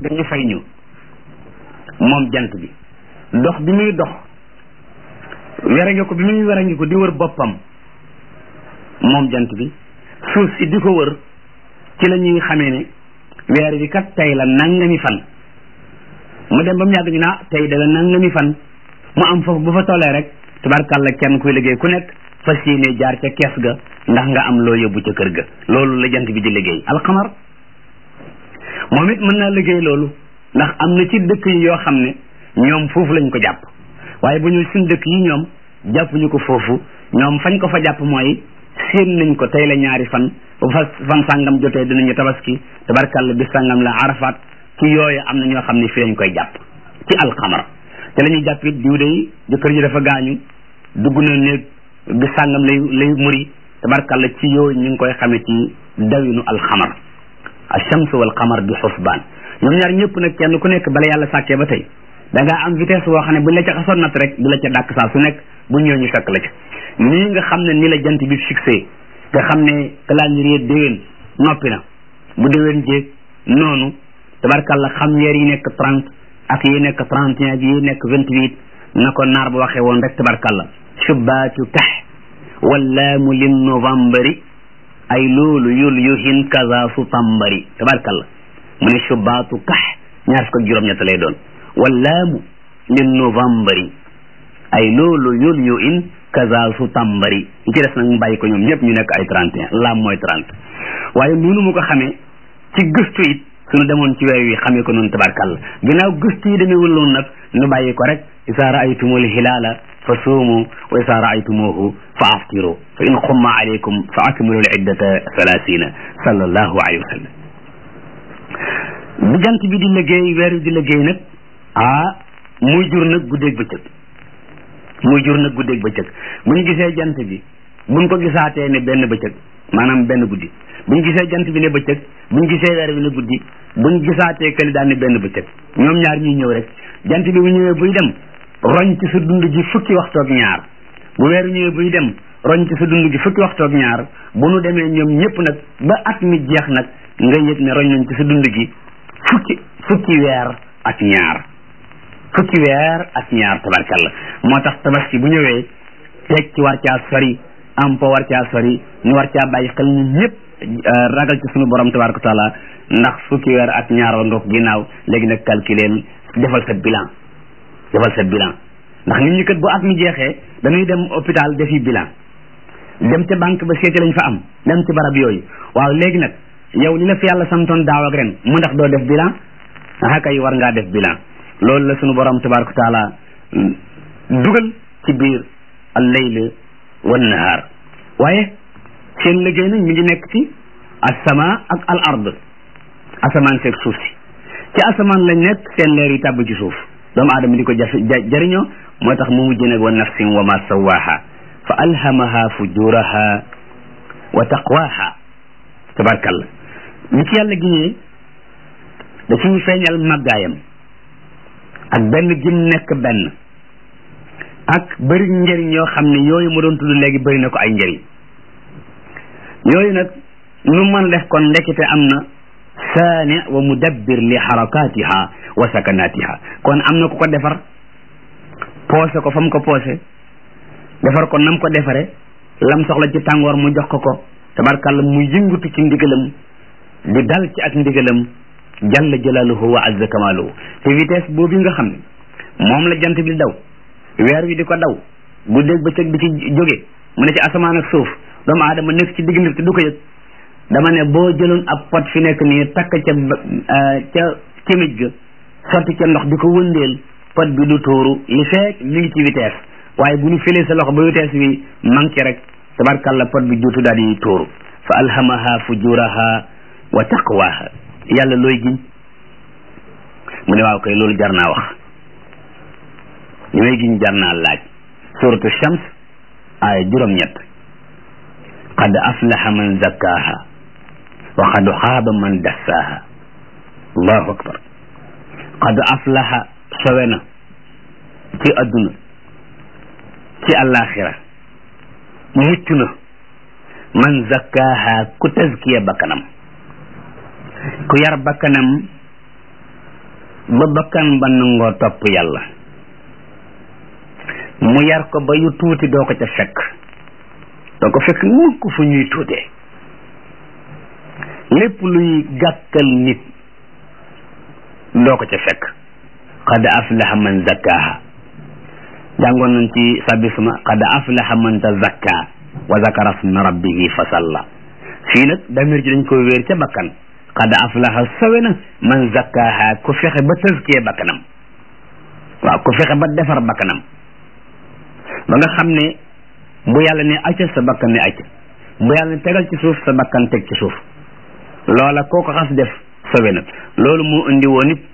dañu fay ñu moom jant bi dox bi muy dox werange ko bi muy werange ko di wër boppam moom jant bi suuf si di ko wër ci la ñuy xamee ne weer bi kat tey la nangami fan mu dem ba mu yàgg ñu naa tey da la nangami fan mu am foofu bu fa tollee rek tabarkàlla kenn kuy liggéey ku nekk fas yéene jaar ca kees ga ndax nga am loo yóbbu ca kër ga loolu la jant bi di liggéey alxamar moom it mën naa liggéey loolu ndax am na ci dëkk yi yoo xam ne ñoom foofu lañ ko jàpp waaye bu ñu suñ dëkk yi ñoom jàppuñu ko foofu ñoom fañ ko fa jàpp mooy séen nañ ko tey la ñaari fan bu fa fan sàngam jotee dinañu tabaski tabarkàlla bi sàngam la arafat ci yooyu am na ñoo xam ne fii lañ koy jàpp ci alxamar te la ñuy jàpp it diw day jëkkër ji dafa gaañu dugg na néeg bi sàngam lay lay muri tabarkàlla ci yooyu ñu ngi koy xamee ci dawinu alxamar alchams wal qamar bi xusbaan ñoom ñaar ñëpp nag kenn ku nekk bala yàlla sàkkee ba tey da ngaa am vitesse boo xam ne buñ la ca xasoon nat rek du la ca dàkk saa su nekk bu ñëw ñu fekk la ca nii nga xam ne ni la jant bi fixé nga xam ne calendrier déwén noppi na bu déwén jéeg noonu tabarkàlla xam weer yi nekk trente ak yi nekk trente et un ak yi nekk vingt huit na ko naar ba waxee woon rek tabarkàlla subbaatu kax wallaamu lin novembri ay loolu yul yuhin kaza su tambari tabarkàlla mu ne subbaatu kax ñaar fukk ak juróom-ñett lay doon wallaamu lin novembri ay loolu yul yuhin kaza su tambari yi ci des nag mu bàyyi ko ñoom ñëpp ñu nekk ay trente et un laam mooy trente waaye noonu mu ko xamee ci gëstu it suñu demoon ci weer wi xamee ko noonu tabarkàlla ginnaaw gëstu yi demeewul noonu nag ñu bàyyi ko rek isa raaytumul hilaala fa suumu wa isa raaytumuhu fa aftiru fa in xumma alaykum fa akmilu l iddata thalathina sallallahu alayhi wa sallam bu jant bi di liggéey weer wi di liggéey nag ah muy jur nag guddeeg bëccëg muy jur nag guddeeg bëccëg bu ñu gisee jant bi buñ ko gisaatee ne benn bëccëg maanaam benn guddi bu ñu gisee jant bi ne bëccëg bu ñu gisee weer bi ne guddi bu ñu gisaatee këli daan ne benn bëccëg ñoom ñaar ñuy ñëw rek jant bi bu ñëwee buy dem roñ ci sa dund gi fukki waxtu ak ñaar bu weer ñëwee buy dem roñ ci sa dund gi fukki waxtu ak ñaar bu nu demee ñoom ñëpp nag ba at mi jeex nag nga yëg ne roñ nañ ci sa dund gi fukki fukki weer ak ñaar fukki weer ak ñaar tabarkalla moo tax tabaski bu ñëwee teg ci war caa sori am po war caa sori ñu war caa bàyyi xel ñun ñëpp ragal ci suñu borom tabaraka taala ndax fukki weer ak ñaar wa nga ko ginnaaw léegi nag calculeel defal sa bilan defal sa bilan ndax nit ñi kat bu at mi jeexee dañuy dem hôpital defi bilan dem ca banque ba seeti lañ fa am dem ci barab yooyu waaw léegi nag yow li la fi yàlla santoon daaw ak ren mu ndax doo def bilan ah kay war ngaa def bilan loolu la suñu borom tabaraka taala dugal ci biir al layl wan nahaar waaye seen liggéey nag mi ngi nekk ci asama ak al ard asamaan seeg suuf si ci asamaan lañ nekk seen leer yi tàbb ci suuf doomu aadama di ko jafe jariñoo moo tax mu mujj nag wa nafsin wa ma sawaha fa alhamaha fujuraha wa taqwaha tabarkalla li ci yàlla giñee da ciy feeñal màggaayam ak benn gim nekk benn ak bëri njëriñ yoo xam ne yooyu ma doon tudd léegi bëri na ko ay njëriñ yooyu nag nu mën def kon ndekete am na saani wa mudabbir li harakatiha wa sakanatiha kon am na ku ko defar poose ko fa mu ko poose defar ko nam ko defare lam soxla ci tàngoor mu jox ko ko tabarkàlla mu yëngatu ci ndigalam di dal ci ak ndigalam jalla jalaaluhu wa azza kamaaluhu te vitesse boobu nga xam ne moom la jant bi di daw weer wi di ko daw guddeeg bëccëg di ci jóge mu ne ci asamaan ak suuf doomu aadama nekk ci diggante te du ko yëg dama ne boo jëloon ab pot fi nekk nii takk ca ca kémij ga sotti ca ndox di ko wëndeel pot bi du tuuru li feek mi ngi ci vitesse waaye bu ñu filee sa loxo ba vitesse bi manqué rek tabarkalla pot bi juutu daal di tuuru fa alhamaha fujuraha wa taqwaha yàlla looy giñ mu ne waaw kay loolu jar naa wax li may giñ jar naa laaj suratu shams aaya juróom-ñett qad aflaha man zakkaha wa qad xaaba man dassaaha allahu akbar qad aflaha sowe na ci adduna ci alaxira mucc na man zakkaaha ku tazkiya bakkanam ku yar bakkanam ba bakkan ba nangoo topp yàlla mu yar ko ba yu tuuti doo ko ca fekk doo ko fekk mukk fu ñuy tuutee lépp luy gàkkal nit doo ko ca fekk qad aflaha man zakkaha jàngoon nañ ci sabisma qad aflaha man tazakka wa zakara sma rabbihi fa salla fii nag damir ji dañ ko wéer ca bakkan qad aflaha sawe na man zakkaha ku fexe ba tëskee bakkanam waaw ku fexe ba defar bakkanam ba nga xam ne bu yàlla ne acca sa bakkan ne acca bu yàlla ne tegal ci suuf sa bakkan teg ci suuf loola koo ko xas def sawe na loolu moo indi woon it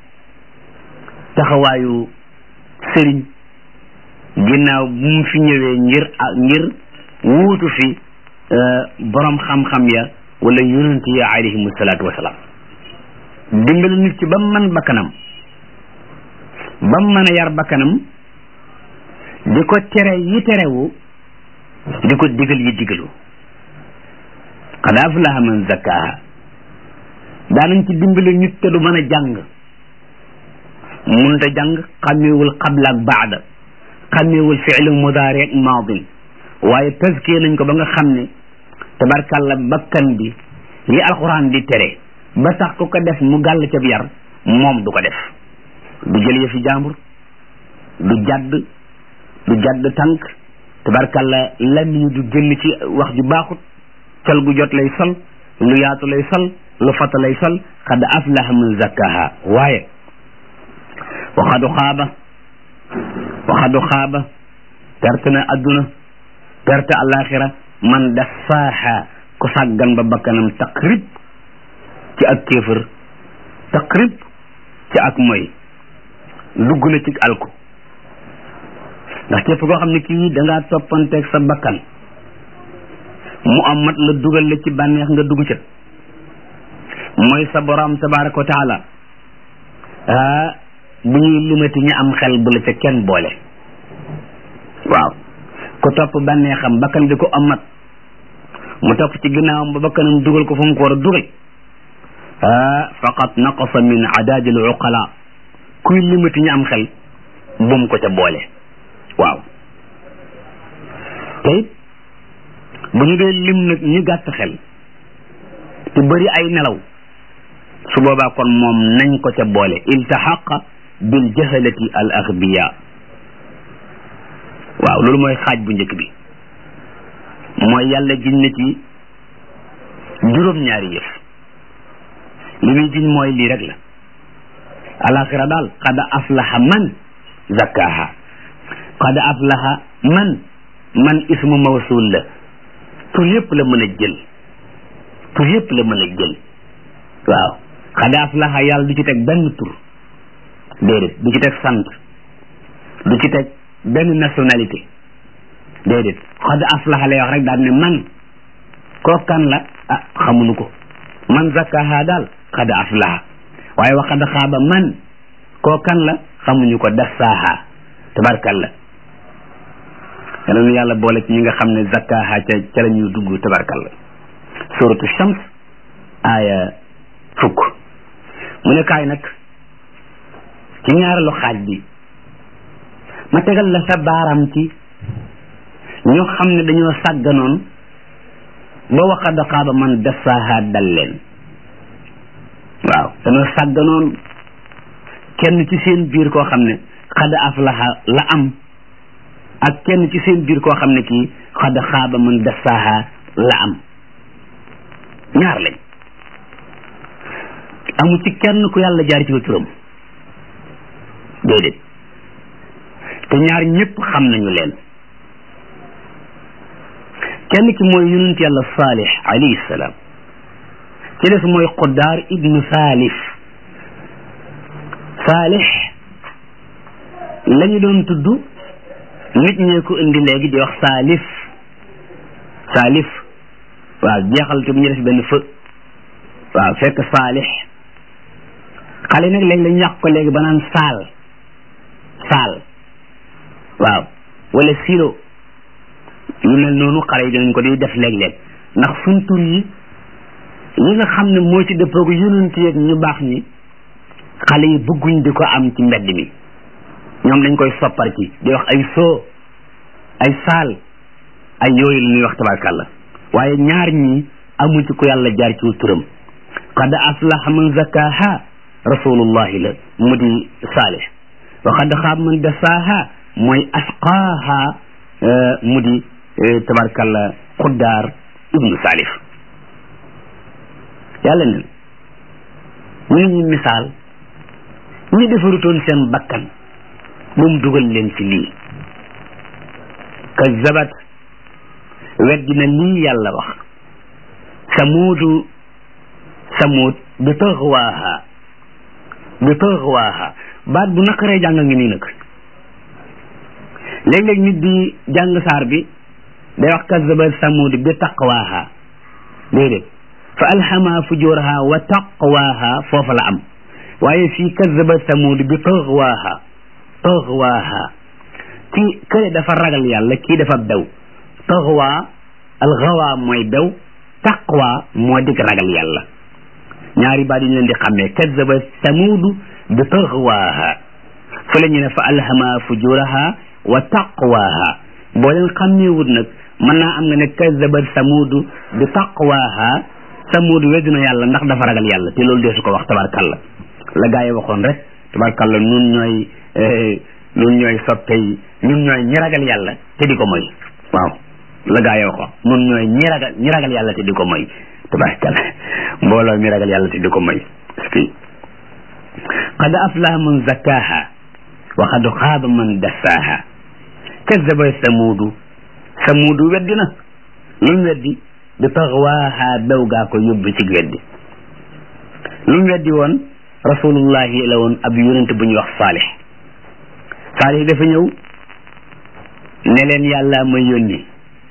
taxawaayu sëriñ ginnaaw bu mu fi ñëwee ngir ngir wuutu fi borom xam-xam ya wala yonent ya alayhimu salaatu wasalaam dimbali nit ci ba mu mën bakkanam ba mu mën a yar bakkanam di ko tere yi terewu di ko digal yi digalu qad aflaha man zakkaha daanañ ci dimbali nit te du mën a jàng munta jàng xàmmeewul qabla ak baada xàmmeewul fi'lu mudaari ak maadin waaye tazkiya nañ ko ba nga xam ne tabarkàlla bakkan bi li alxuraan di tere ba tax ku ko def mu gàll ca yar moom du ko def du jël yëfi jàmbur du jadd du jadd tànk tabarkàlla lamiñu du génn ci wax ju baaxut col gu jot lay sol lu yaatu lay sol lu fata lay sol xad aflaha man zakkaha waaye waxadu xaaba waxadu xaaba perte na adduna perte alaxira man dassaaha ku sàggan ba bakkanam taqrib ci ak kéefër taqrib ci ak moy dugg na ci alku ndax képp koo xam ne kii dangaa toppanteeg sa bakkan mu am mat la dugal la ci bànneex nga dugg ca mooy sa borom tabaraka wa taala ah bu ñuy limati ñi am xel bu la ca kenn boole waaw ku topp bànneexam bakkan di ko amat mu topp ci ginnaawam ba bakkanam dugal ko fu mu ko war a dugal ah faqat naqasa min adadil uqala kuy limati ñi am xel bum ko ca boole waaw te it bu ñu dee lim nag ñu gàtt xel te bëri ay nelaw su boobaa kon moom nañ ko ca boole iltahaqa bil jahalati al aghbiya waaw loolu mooy xaaj bu njëkk bi mooy yàlla giñ na ci juróom-ñaari yëf li muy giñ mooy lii rek la alaxira daal qad aflaha man zakkaha qad aflaha man man ismu mawsul la tur yëpp la mën a jël tur yëpp la mën a jël waaw qad aflaha yàlla du ci teg benn tur déedéet du ci teg sant du ci teg benn nationalité déedéet qad aflaha lay wax rek daal ne man koo kan la ah xamuñu ko man zakkaha daal qad aflaha waaye wa qad xaaba man koo kan la xamuñu ko dassaaha tabarkalla yàlla nu yàlla boole ci ñi nga xam ne zakkaha ca ca la ñuy dugg tabarkalla suratu shams aaya fukk mu ne kaay nag ci ñaareelu xaaj bi ma tegal la sa baaram ci ñoo xam ne dañoo sàgganoon ba waqad xaaba man dassaaha dal leen waaw dañoo sàgganoon kenn ci seen biir koo xam ne xad aflaha la am ak kenn ci seen biir koo xam ne kii xad xaaba man dassaaha la am ñaar lañ amu ci kenn ku yàlla jaar ci ko turam déedéet te ñaar ñëpp xam nañu leen kenn ki mooy yonent yàlla saalix alayhi salaam ci des mooy quddaar ibnu saalif saalix la ñu doon tudd nit ñee ko indi léegi di wax saalif saalif waaw jeexal te bu ñu def benn fë waaw fekk saalix xale nag léegi lañu yàq ko léegi ba naan saal saal waaw wala silo yu mel noonu xale yi dinañ ko di def léeg-léeg ndax suñ tur yi yi nga xam ne moo ci dëppoogu yonent yeeg ñu baax ñi xale yi bëgguñ di ko am ci mbedd mi ñoom dañ koy soppar ci di wax ay soo ay saal ay yooyu la ñuy wax tabarkàlla waaye ñaar ñi amu ci ku yàlla jaar ci turam qad aflaha man zakkaha rasulullahi la mu di saalih wa qad xaab man dasaaha mooy asqaaha mu di tabarkàlla xuddaar ibnu salif yàlla nen mu ne ñu misaal ñi defarutoon seen bakkan ba mu dugal leen ci lii kazzabat weddi na lii yàlla wax samuudu samuud bi taxwaaha bi taxwaaha baat bu naqaree jàng ngi nii nag léeg-léeg nit di jàng saar bi day wax kazzabat samuud bi taqwaaha déedéet fa alhama fujuraha wa taqwaaha foofa la am waaye fii kazzabat samuud bi taxwaaha taxwaaha kii kële dafa ragal yàlla kii dafa bew taxwaa alxawaa mooy bew taqwa moo dig ragal yàlla ñaari baat yi ñu leen di xàmmee kazzaba samuudu bi taxwaaha fa la ñu ne fa alhama fujuraha wa taqwaaha boo leen xàmmeewut nag mën naa am nga ne kazzaba samuudu bi taqwaaha samuudu weddi na yàlla ndax dafa ragal yàlla te loolu dee su ko wax tabarkalla la gaa yi waxoon rek tabarkalla nun ñooy ñun ñooy soppe yi ñun ñooy ñi ragal yàlla te di ko moy waaw la gaa yoo ko ñun ñooy ñi ragal ñi ragal yàlla te di ko moy tabarakalla mbooloo mi ragal yàlla te di ko moy parce que qad aflaha man zakkaha wa qad xaaba man dassaaha kazzaba samuudu samuudu weddi na lu mu weddi bi taxwaaha bew gaa ko yóbbu ci weddi lu mu weddi woon rasulullahi la woon ab yonente bu ñuy wax saalih saalih dafa ñëw ne leen yàlla ma yónni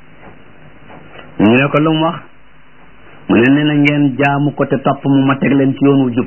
ñu ne ko lu mu wax mu ne nee na ngeen jaamu ko te topp mu ma teg leen ci yoon wu jub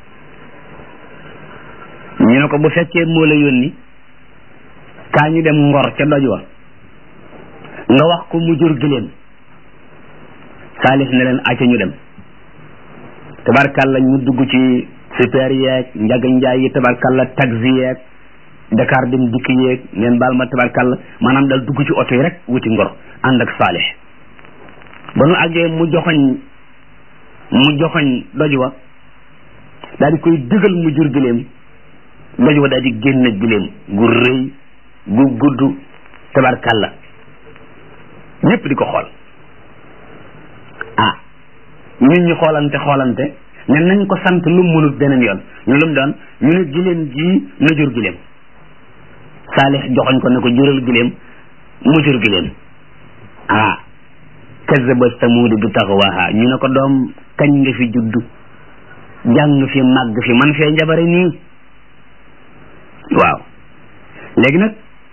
ñu ne ko bu fekkee moo la yónni kaa ñu dem ngor ca doj wa nga wax ko mu jur giléem saalih ne leen acca ñu dem tabarkàlla ñu dugg ci super yeeg njaga njaay yi tabarkàlla taxi yeeg Dakar dem dikk yeeg ngeen baal ma tabarkàlla maanaam dal dugg ci oto yi rek wuti ngor ànd ak saalih ba nu àggee mu joxoñ mu joxoñ doj wa daal di koy dëgal mu jur giléem doj wa daal di génn giléem gu rëy gu gudd tabarkàlla ñépp di ko xool ah ñun ñu xoolante xoolante ne nañ ko sant lu mu mënut beneen yoon ñu lu mu doon ñu ne giléem ji na jur giléem saalix joxoñ ko ne ko jural giléem mu jur giléem ah kazzaba samuud bi taxwaaha ñu ne ko doom kañ nga fi juddu jàng fi màgg fi man fee njabare nii waaw léegi nag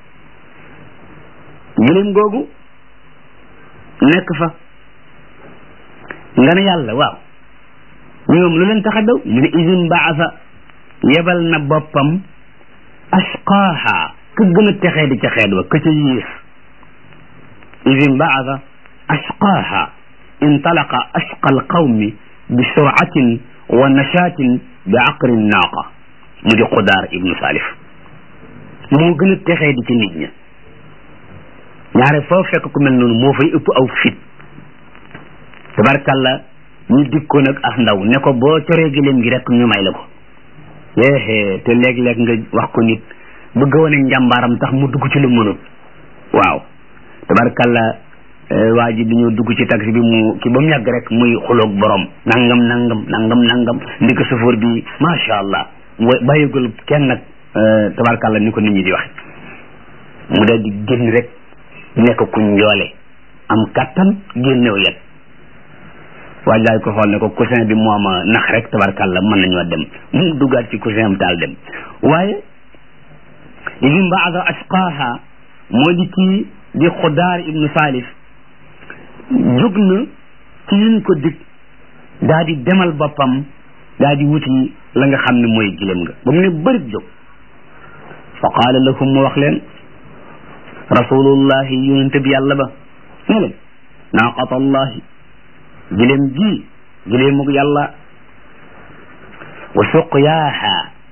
giléem googu nekk fa nga ne yàlla waaw ñoom lu leen tax a daw mu ne isin baasa yebal na boppam ashqaaha ka gën a texee di ca xeet wa ka ca yiis isin baasa ashqaaha intalaqa ashqa alqawmi bi suratin wa nashatin bi aqri naaqa mu di xudaar ibnu salif moo gën a texee di ci nit ña ñaare foo fekk ku mel noonu moo fay ëpp aw fit tabarkalla ñu dikkoon ak as ndaw ne ko boo coree giléem gi rek ñu may la ko yéexee te léeg-léeg nga wax ko nit bëgg a wane njàmbaaram tax mu dugg ci lu mënut waaw tabarkalla waa ji dañoo dugg ci taxi bi mu ki ba mu yàgg rek muy xuloog borom nangam nangam nangam nangam ndi ko chauffeur bi macha allah bàyyigul kenn nag tabarkalla ni ko nit ñi di waxe mu dal di génn rek nekk ku njoole am kattan génnew yet waaj laay ko xool ne ko coussin bi moo ma nax rek tabarkàlla mën nañoo dem mu duggaat ci coussin am taal dem waaye idim baasa ashqaaha moo di kii di xudaar ibnu salif jóg na ci liñ ko dig daa di demal boppam daa di wuti la nga xam ne mooy gilem nga ba mu ne bërit jóg fa qaala lahum mu wax leen rasulullahi yonente bi yàlla ba ne leen naaqatallahi giléem ji giléemug yàlla wa suqyaaha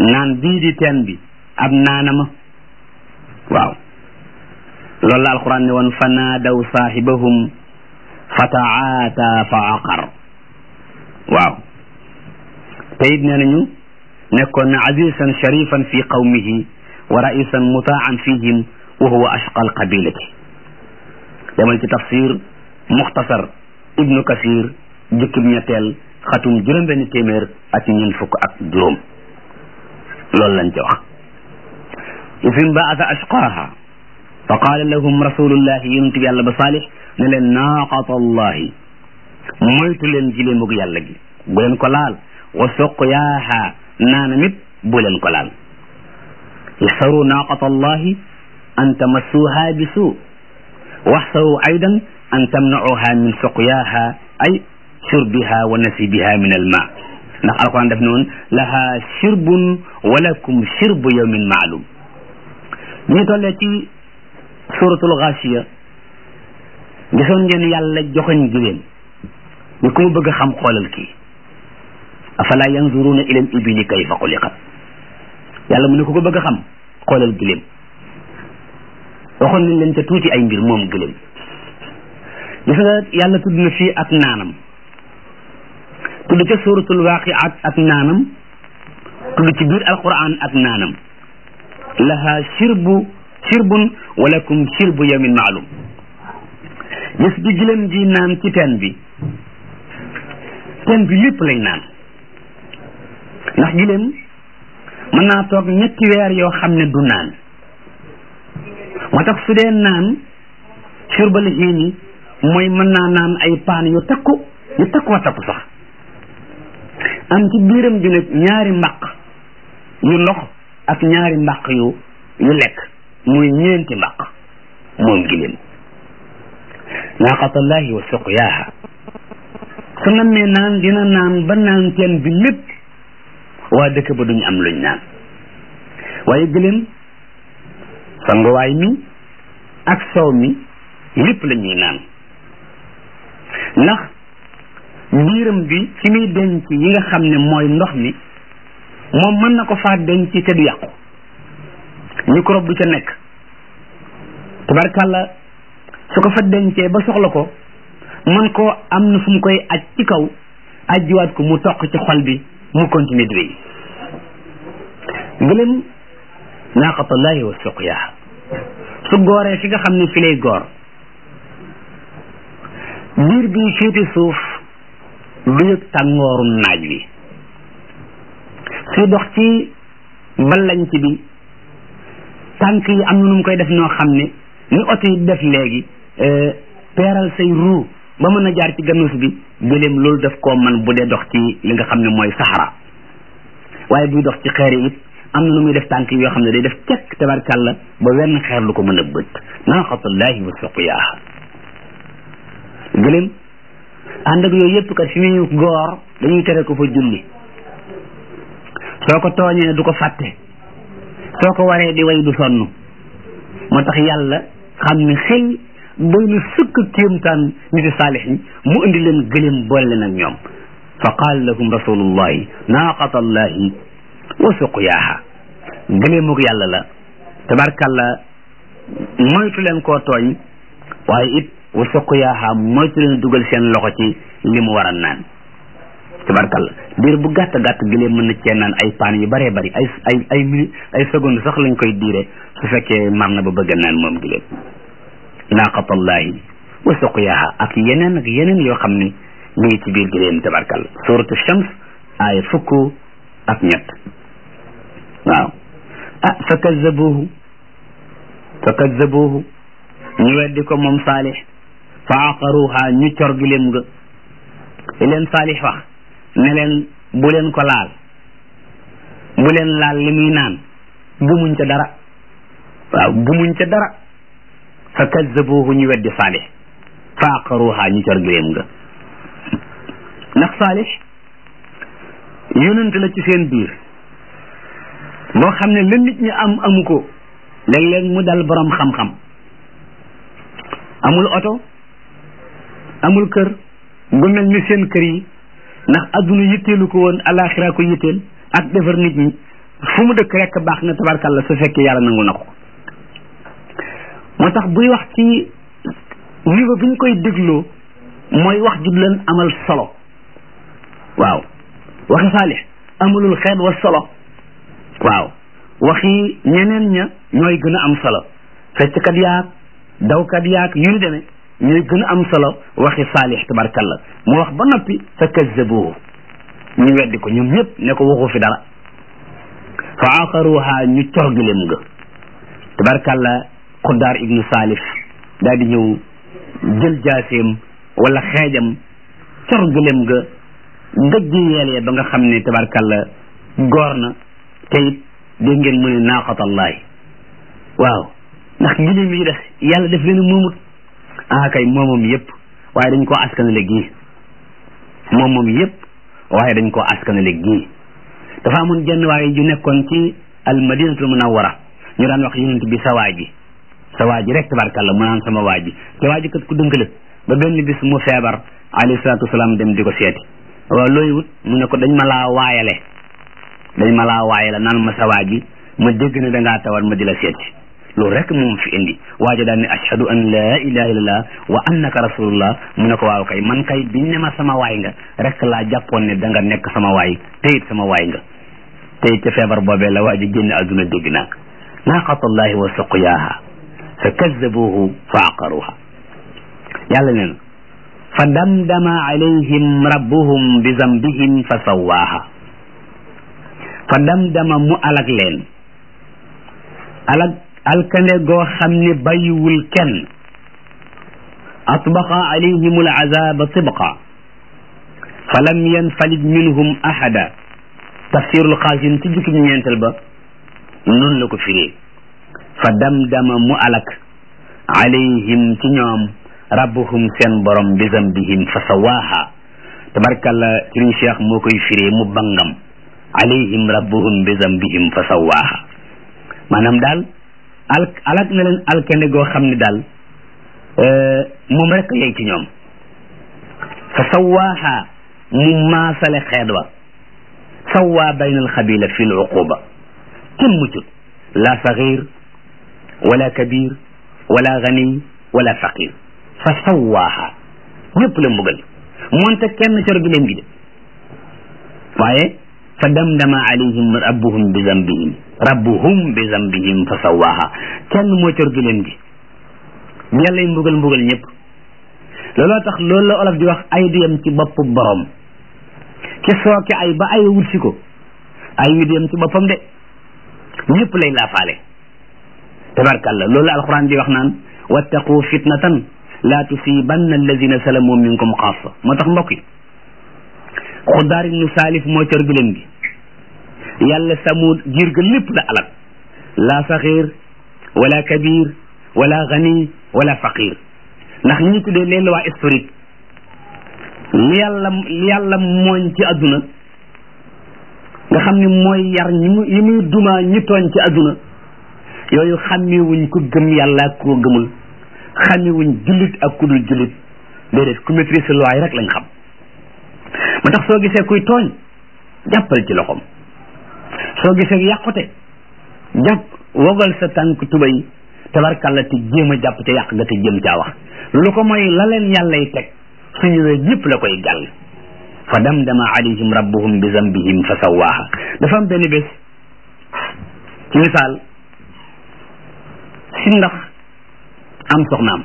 naan bii di teen bi ab naanama waaw loolu la alquran ne woon fa naadaw saahibahum fa taata fa aqar waaw te it nee nañu nekkoon na azizan sharifan fi qawmihi wa raisan mutaan fihim wa huwa ashqa alqabilati demal ci tafsir muxtasar ibnu kasir jukkib ñetteel xatum juróom-benn téeméer ak ñeent fukk ak juróom loolu lañ ci wax isim baata ashqaaha fa qaala lahum rasulullahi yonent bi yàlla ba saalix ne leen naaqata allahi moytu leen giléemug yàlla gi bu leen ko laal wa suqyaaha naana mit bu leen ko laal ihsaru naaqata allahi an tamassuha bi suu waxsaru aydan an tamnauha min suqyaaha ay shurbiha wa nasibiha min alma ndax alquran def noonu laha shirbun walakum shirbu yawmin maalum ñu tollee ci suratul xaasiya gisoon ngeen yàlla joxoñ gileen ni ku mu bëgg a xam xoolal kii afala yanzuruna ila al ibili kayfa xuliqat yàlla mu ne ku ko bëgg a xam xoolal giléem waxoon nañ leen ca tuuti ay mbir moom giléem gis nga yàlla tudd na fii ak naanam tudd ca suratul waqiat ak naanam tudd ci biir alquran ak naanam laha shirbu shirbun walakum shirbu yawmin maalum gis bi giléem gi naan ci teen bi teen bi lépp lay naan ndax giléem mën naa toog ñetti weer yoo xam ne du naan moo tax su dee naan surbal xiini mooy mën naa naan ay paan yu takku yu takkoo takku sax am ci biiram ji nag ñaari mbaq yu ndox ak ñaari mbaq yu yu lekk muy ñeenti mbaq moom giléem naaqatallahi wa suqyaaha su nammee naan dina naan ba naan teen bi lépp waa dëkk ba duñu am luñ naan waaye gëléem sanguwaay mi ak soow mi lépp la ñuy naan ndax biiram bi ci muy denc yi nga xam ne mooy ndox mi moom mën na ko faa denc te du yàqu microbe du ca nekk tabarkàlla su ko fa dencee ba soxla ko mën koo am na fu mu koy aj ci kaw ajjiwaat ko mu toq ci xol bi mu continuer di wéy gëlëm naaqatullahi wa suqyaaha su gooree fi nga xam ne fi lay goor biir bi féete suuf du yëg tàngoorum naaj wi suy dox ci ballañc bi tànk yi am na nu mu koy def noo xam ne ni oto yi def léegi peeral say ruu ba mën a jaar ci gannus bi gëléem loolu daf koo man bu dee dox ci li nga xam ne mooy saxara waaye buy dox ci xeer yi it am na nu muy def tànk yi yoo xam ne day def cekk tabarkàlla ba wenn xeer lu ko mën a bët naaqatullahi wa suqyaaha gëléem ànd ak yooyu yëpp kat fi muy goor dañuy tere ko fa julli soo ko tooñee du ko fàtte soo ko waree di way du sonn moo tax yàlla xam ne xel doy na sëkk kéemtaan niti saalix ñi mu indi leen gëléem boole leen ak ñoom fa qaala lahum rasulullahi naaqatallahi wa suqyaaha gëléemug yàlla la tabarkàlla moytu leen koo tooñ waaye it wa suqyaaha moytu leen dugal seen loxo ci li mu war a naan tabarkàlla diir bu gàtt gàtt gëléem mën na cee naan ay paan yu bëree bëri ay ay ay minute ay seconde sax lañ koy diire su fekkee mar na ba bëgg naan moom gëléem naaqatallahi wa suqyaaha ak yeneen ak yeneen yoo xam ne mi ngi ci biir gëléem tabarkàlla suratu shams aaya fukk ak ñett waaw ah fa kazzabuhu fa kazzabuhu ñu weddi ko moom saalix fa aqaruha ñu cor gëléem nga li leen saalix wax ne leen bu leen ko laal bu leen laal li muy naan gumuñ ca dara waaw gumuñ ca dara fa kazzabuhu ñu weddi saalix fa aqaruha ñu cor gëléem nga ndax saalix yonent la ci seen biir boo xam ne la nit ñi am amu ko léeg-léeg mu dal borom xam-xam amul oto amul kër gu mel ni seen kër yi ndax adduna yitteelu ko woon alaxira ko yitteel ak defar nit ñi fu mu dëkk rek baax na tabarkalla su fekkee yàlla nangu na ko moo tax buy wax ci niveau bi ñu koy dégloo mooy wax ju leen amal solo waaw waxi saalix amalul xeet wa solo waaw waxi ñeneen ña ñooy gën a am solo fecckat yaag dawkat yaag yu ñu demee ñooy gën a am solo waxi saalix tabarkalla mu wax ba noppi fa kazzabuhu ñu weddi ko ñoom ñëpp ne ko waxu fi dara fa aqaruha ñu corgileem nga tabarkalla xuddaar ibnu saalif daal di ñëw jël jaaseem wala xeejam corgileem nga gëjji yeelee ba nga xam ne tabarkalla goor na te it dégg ngeen mu ne naaqatallahi waaw ndax giléem yi def yàlla def leen moomut ah kay moomam yëpp waaye dañ koo askanale gii moom moom yëpp waaye dañ koo askanale gii dafa amoon jenn waaye ju nekkoon ci al madinatul munawwara ñu daan wax yonent bi sa waa ji sa waa ji rek tabarkalla mu naan sama waa ji te waa ji kat ku dënk la ba benn bis mu feebar alayhi salaatu wasalaam dem di ko seeti waaw looy wut mu ne ko dañ ma laa waayale dañ ma laa waayale naan ma sa waa ji ma dégg ne da ngaa tawar ma di la seeti loolu rek moom fi indi waaja daal ne ashhadu an la ilaha illallah wa annaka rasulullah mu ne ko waaw kay man kay biñ ne ma sama waay nga rek laa jàppoon ne da nga nekk sama waay te it sama waay nga te it ca feebar boobee la waaji génn àdduna dégg naa naaqatallahi wa suqyaaha fa kazzabuhu fa aqaruha yàlla nee na fa damdama alayhim rabbuhum bi zambihim fa sawaaha fa damdama mu alag leen alag alkande goo xam ne bàyyiwul kenn atbaqa alayhim alazaba tibqa fa lam yanfalid minhum ahada tafsirul xaasin ci jukki ñeenteel ba noonu la ko firee fa damdama mu alak alayhim ci ñoom rabbuhum seen borom bi zambihim fa sawaaha tabarkalla sëriñ cheikh moo koy firee mu bangam alayhim rabbuhum bi zambihim fa sawaaha maanaam daal al alak na leen alkande goo xam ne daal moom rek yey ci ñoom fa sawaaha mu maasale xeet wa sawaa bayna alxabila fi l uquba kenn muccut la saxir wala kabir wala gani wala faqir fa sawaaha ñëpp la mbugal moonte kenn cor gi leen gi de waaye fa damdama alayhim rabbuhum bi zambihim rabbuhum bi zambihim fa sawaaha kenn moo cor gi leen gi yàlla y mbugal mbugal ñëpp looloo tax loolu la olof di wax ay du yem ci boppu borom ki sooke ay ba ay wut si ko ay wi du yem ci boppam de ñëpp lay laafaale tabarkalla loolu la alquran di wax naan wattaqu fitnatan la tusibanna alladina salamu minkum xaasa moo tax mbokk yi xuddaar ibnu saalif moo cor giléem gi yàlla samud giir ga lépp la alal la saxir wala kabir wala gani wala faqir ndax ñi tuddee les lois historiques li yàlla li yàlla mooñ ci adduna nga xam ne mooy yar ñi mu yi muy dumaa ñi tooñ ci adduna yooyu xàmmewuñ ku gëm yàlla ak koo gëmul xàmmewuñ jullit ak ku dul jullit déedéet ku maîtrise loi yi rek lañ xam moo tax soo gisee kuy tooñ jàppal ci loxoom soo gisee yàqute jàpp wogal sa tànk tubay tabarkalla te jéem a jàpp ca yàq nga te jéem caa wax lu ko mooy la leen yàllay teg su ñëwee ñëpp la koy gàll fa damdama alayhim rabbuhum bi zambihim fa sawaaha dafa am benn bés ci misaal si ndax am soxnaam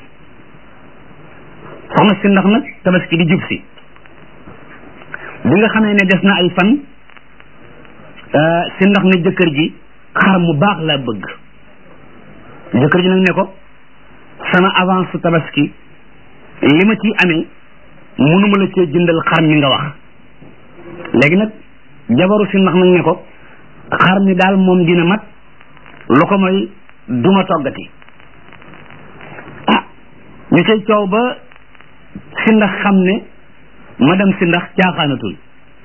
soxna si ndax nag tabaski di jub si bi nga xamee ne des na ay fan si ndax ne jëkkër ji xar mu baax la bëgg jëkkër ji nag ne ko sama avance su tabaski li ma ciy amee mënuma la cee jëndal xar mi nga wax léegi nag jabaru si ndax nag ne ko xar mi daal moom dina mat lu ko mooy duma toggati ah ñu cay coow ba si ndax xam ne madame si ndax caaxaanatul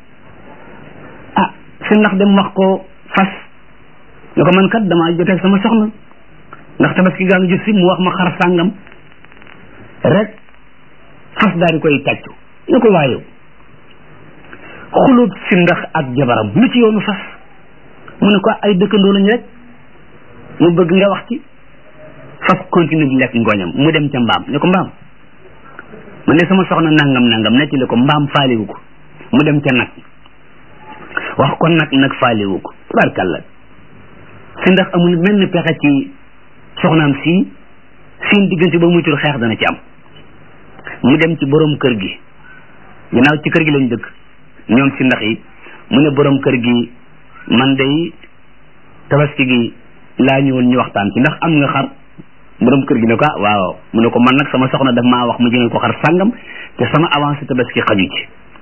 ah si ndax dem wax ko fas ne ko man kat damaa joteeg sama soxna ndax tabaski gaa ngi jot si mu wax ma xar sàngam rek fas daal di koy tàccu ne ko waayow xulub si ndax ak jabaram lu ci yoonu fas mu ne ko ay dëkkandoo lañ rek mu bëgg nga wax ci faf continue di lekk ngooñam mu dem ca mbaam ne ko mbaam man de sama soxna nangam nangam nettali ko mbaam faaliwu ko mu dem ca nag wax ko nag nag faaliwu ko tabarkàlla si ndax amul menn pexe ci soxnaam si seen diggante ba muccul xeex dana ci am mu dem ci borom kër gi ginnaaw ci kër gi lañ dëkk ñoom si ndax yi mu ne borom kër gi man day tabaski gi laa ñëwoon ñu waxtaan ci ndax am nga xar borom kër gi ne ko ah waaw mu ne ko man nag sama soxna daf maa wax ma jëndal ko xar sàngam te sama avancé tabaski xaju ci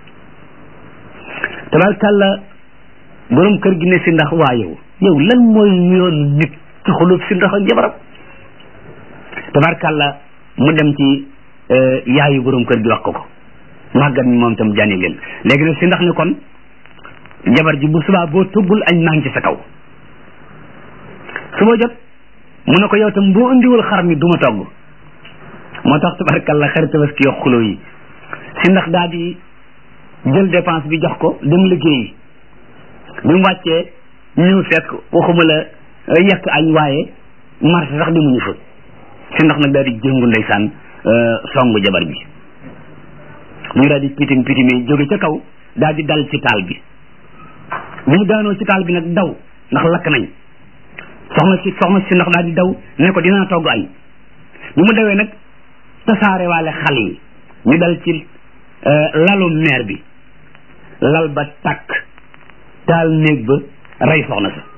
tabarkàlla borom kër gi ne si ndax waa yow yow lan mooy yoon nit ci xulub si ndax ak jabaram tabarkàlla mu dem ci yaayu borom kër gi wax ko ko màggat mi moom tam jànni leen léegi nag si ndax ne kon jabar ji bu subaa boo tuggul añ maa ngi ci sa kaw suba jot mu ne ko yow tam boo indiwul xar mi du ma togg moo tax tabarkàlla xarit tabaski yo xulo yi si ndax daal di jël dépense bi jox ko dem liggéeyi bi mu wàccee ñëw fekk waxuma la yekk añ waaye marché sax demuñu fa si ndax nag daal di jëngu ndeysaan songu jabar bi mu daal di pitim pitimi jóge ca kaw daal di dal ci taal bi bi mu daanoo ci taal bi nag daw ndax lakk nañ soxna si soxna si ndax daal di daw ne ko dinaa togg añ bi mu dawee nag tasaare waale xal yi ñu dal ci lalu meer bi lal ba takk taal néeg ba rey soxna sa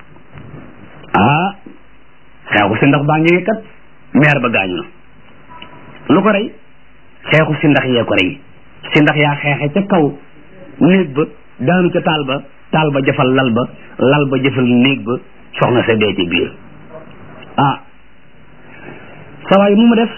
ah xeexu si ndax baa ngi kat meer ba gaañu na lu ko rey xeexu si ndax yee ko rey si ndax yaa xeexe ca kaw néeg ba daanu ca taal ba taal ba jëfal lal ba lal ba jëfal néeg ba soxna sa dee ci biir ah sawaay mu mu def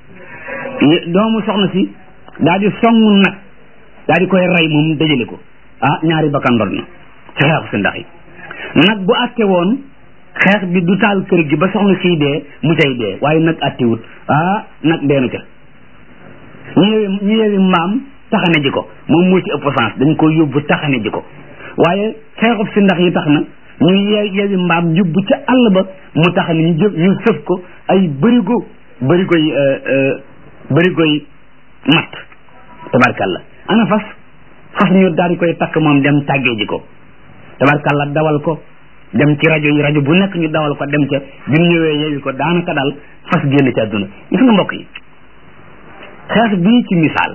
doomu soxna si daal di songu nag daal di koy rey moom dajale ko ah ñaari bakkan ndod na ci xeexu si ndax yi nag bu àtte woon xeex bi du taal kër gi ba soxna siy dee mu cay dee waaye nag àttewut ah nag dee na ca ñu yewi ñu yewi mbaam taxane ji ko moom moo ci ëpp sens dañ ko yóbbu taxane ji ko waaye xeexub si ndax yi tax na ñu ye yewi mbaam yóbbu ca àll ba mu tax ne ñu jëf ñu sëf ko ay bërigo bërigoy bërigoy matt tabarkalla ana fas fas ñu daal di koy takk moom dem tàggee ji ko tabarkalla dawal ko dem ci rajo yi rajo bu nekk ñu dawal ko dem ca bi mu ñëwee yewi ko daanaka daal fas génn ci àdduna gis nga mbokk yi xeex bii ci misaal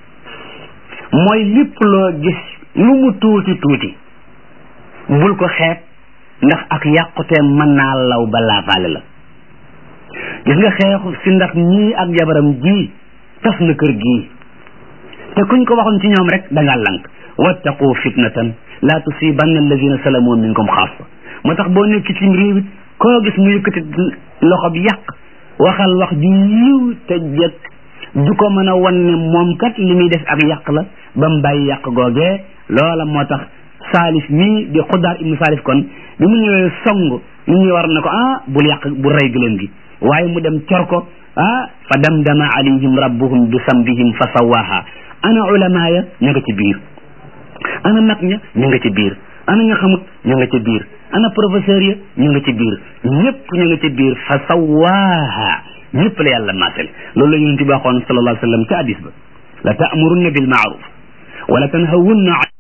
mooy lépp loo gis lu mu tuuti tuuti bul ko xeeb ndax ak yàqute mën naa law ba laafaale la gis nga xeexu si ndax ñii ak jabaram ji tas na kër gii te kuñ ko waxoon ci ñoom rek da ngaa lank wattaqu fitnatan la tusibanna alladina salamu minkum xaasa moo tax boo nekk ci réew it koo gis mu yëkkati loxo bi yàq waxal wax ju yiw te jëkk du ko mën a wan ne moom kat li muy def ak yàq la ba mu bàyyi yàq googee loola moo tax saalif mii di xuddaar ibnu saalif kon bi mu ñëwee song li ñuy war na ko ah bul yàq bu rey gëléem gi waaye mu dem cor ko ah fa damdama alayhim rabbuhum bi sambihim fa sawaha ana ulama ya ña nga ci biir ana mag ña ñu nga ci biir ana nga xamut ñu nga ci biir ana professeur ya ñu nga ci biir ñëpp ñu nga ci biir fa sawaha ñëpp la yàlla maasel loolu la yonent bi waxoon sallallahu alayhi wa sallam ca hadis ba la ta'murunna bil ma'ruf wala tanhawunna